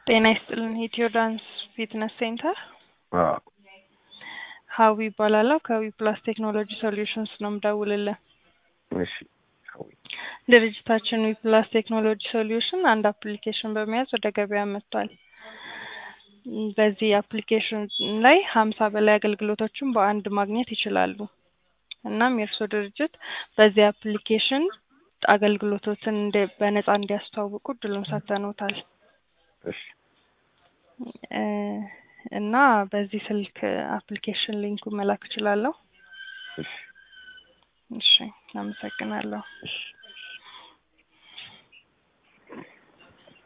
ጤና ይስጥልን ኢትዮ ዳንስ ፊትነስ ሴንተር አዎ ሀዊ ይባላለሁ ከዊ ፕላስ ቴክኖሎጂ ሶሉሽንስ ነው የምደውልልህ እሺ ሀዊ ድርጅታችን ዊ ፕላስ ቴክኖሎጂ ሶሉሽን አንድ አፕሊኬሽን በመያዝ ወደ ገበያ መጥቷል በዚህ አፕሊኬሽን ላይ ሀምሳ በላይ አገልግሎቶችን በአንድ ማግኘት ይችላሉ እናም የእርስዎ ድርጅት በዚህ አፕሊኬሽን አገልግሎቶችን እንደ- በነፃ እንዲያስተዋውቁ እድሉን ሰጥተንዎታል እሺ እ እና በዚህ ስልክ አፕሊኬሽን ሊንኩን መላክ እችላለሁ እሺ እሺ አመሰግናለሁ እሺ